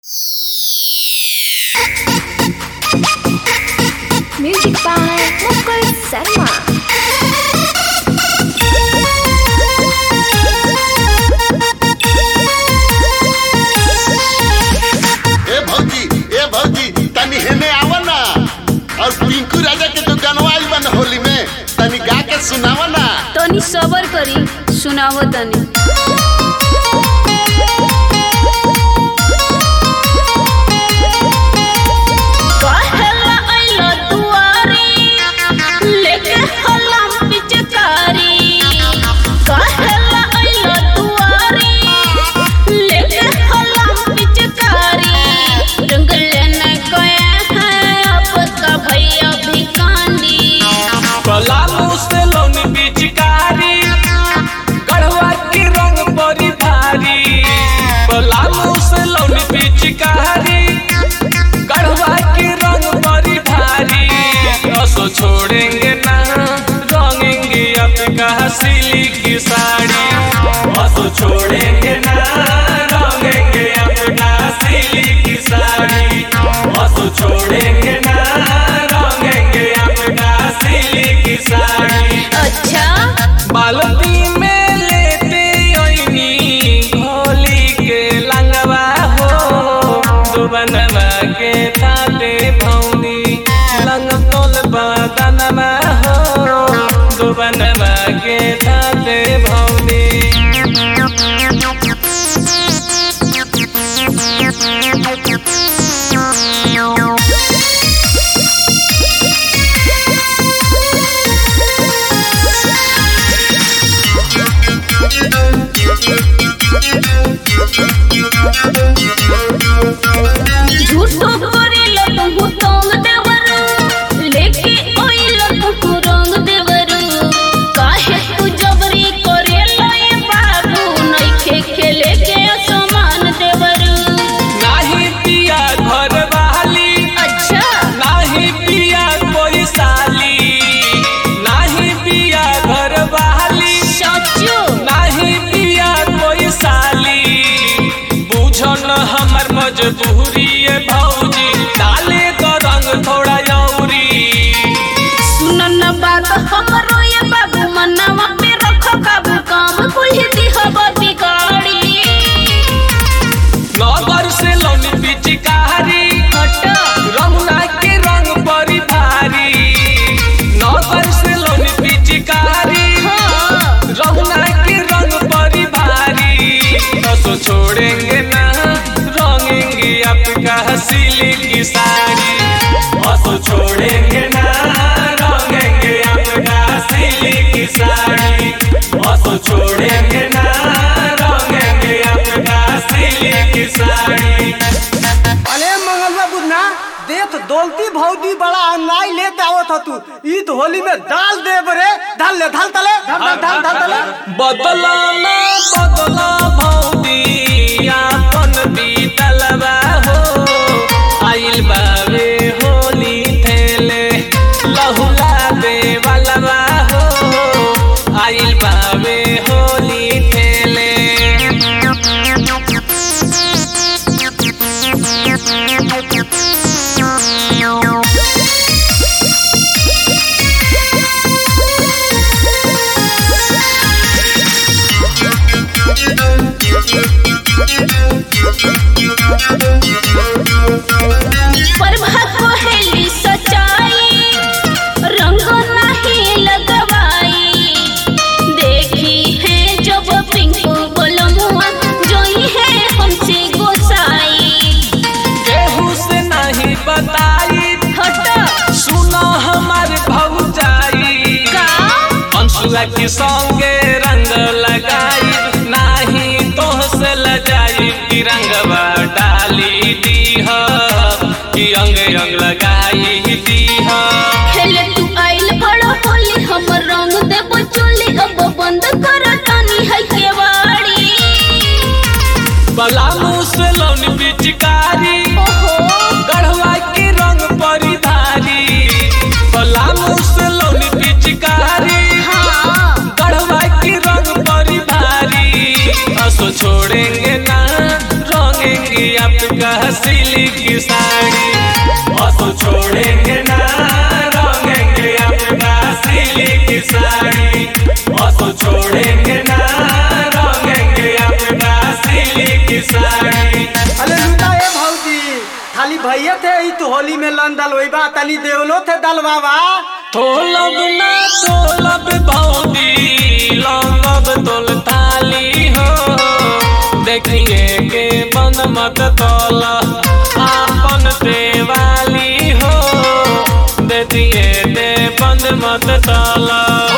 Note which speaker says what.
Speaker 1: Music by Mukul Sharma.
Speaker 2: ए भौजी ए भौजी तनी हेने आवा ना और पिंकू राजा के जो गानवा आइल बा ना होली में तनी गा के सुनावा ना
Speaker 3: तनी सबर करी सुनावो तनी कहेला अइलो दुआरी लेके हलाम पिचकारी कहेला अइलो दुआरी लेके हलाम पिचकारी रंग लेने गए हैं आपका भैया भी कांडी
Speaker 4: पलामू से लौनी पिचकारी गढ़वा के रंग बड़ी भारी पलामू से लौनी पिचकारी गढ़वा के रंग बड़ी भारी असो छोड़ेंगे ना रंगेंगे आपका सिली की साड़ी असो छोड़ेंगे ना रंगेंगे आपका सिली की साड़ी असो छोड़ेंगे ना रंगेंगे आपका सिली की साड़ी
Speaker 3: अच्छा
Speaker 4: बाल्टी में लेते ओइनी होली के लंगवा हो दुबनवा के थाते भौनी लंग तोल बदनवा हो दुबनवा के थाते भौनी
Speaker 3: झूठो करेला तुमको तोंग देवरू लेके ओइला तुमको रंग देवरू काहे तू जबरी करेला ये बाबू नइखे खेले के असमान देवरू
Speaker 4: नाही पिया घर वाली
Speaker 3: अच्छा
Speaker 4: नाही पिया कोई साली नाही पिया घर वाली
Speaker 3: सचो
Speaker 4: नाही पिया कोई साली बुझन हमर मजबूरी है भौजी डाले तो रंग थोड़ा यौरी
Speaker 3: सुन न बात हमरो ये बाबू मनवा पे रख काबू काम कुल दिहब बिगाड़ी
Speaker 4: नगर से लौनी पिचकारी
Speaker 3: हटा
Speaker 4: रमुना के रंग बड़ी भारी नगर से लौनी पिचकारी
Speaker 3: हाँ
Speaker 4: रमुना के रंग बड़ी भारी असो छोड़ेंगे ना रंगेंगे आपका सिली की साड़ी असो छोड़ेंगे ना रंगेंगे आपका सिली की साड़ी असो छोड़ेंगे ना रंगेंगे आपका सिली की साड़ी
Speaker 5: अरे मंगलवा बुधना देख दौलती भौजी बड़ा अन्याय लेते आवत ह तू ई तो होली में डाल दे बरे डाल ले डाल तले डाल डाल डाल डाल तले
Speaker 4: बदला ना बदला भौजी आपन बीतलवा हो आइल बावे होली थेले लहुला दे वालवा हो आइल बावे होली थेले
Speaker 3: प्रभा कोहेली सच्चाई रंग नहीं लगवाई देखी है जब पिंकू बोलमुआ जोई है हमसे गोसाई
Speaker 4: केहू से नहीं बताई
Speaker 3: हटा
Speaker 4: सुनो हमार भौजाई
Speaker 3: का
Speaker 4: अंशुआ के संगे रंग लगाई नाही तोह से लजाई कि रंगवा डाली दीह कि अंग अंग लगाई दीह
Speaker 3: खेले तू आइल बड़ा होली हम रंग देबो चोली अब बंद कर तानी है केवाड़ी
Speaker 4: पलामू से लौनी पिचकारी
Speaker 3: ओहो
Speaker 4: गढ़वा के रंग बड़ी भारी पलामू से लौनी पिचकारी
Speaker 3: हाँ
Speaker 4: गढ़वा के रंग बड़ी भारी सिल्क साड़ी असो छोड़ेंगे ना रंगेंगे अपना सिल्क साड़ी असो छोड़ेंगे ना रंगेंगे अपना सिल्क साड़ी
Speaker 5: अरे लुटा ए भौजी खाली भैया थे ई तो होली में लन दलवैबा तनी देवलो थे दलवावा
Speaker 4: तोलब ना तोलब भौजी लंगब तोल ताली हो देखिए के बंद मत तोल आपन देवाली हो दे दिए दे बंद मत तोला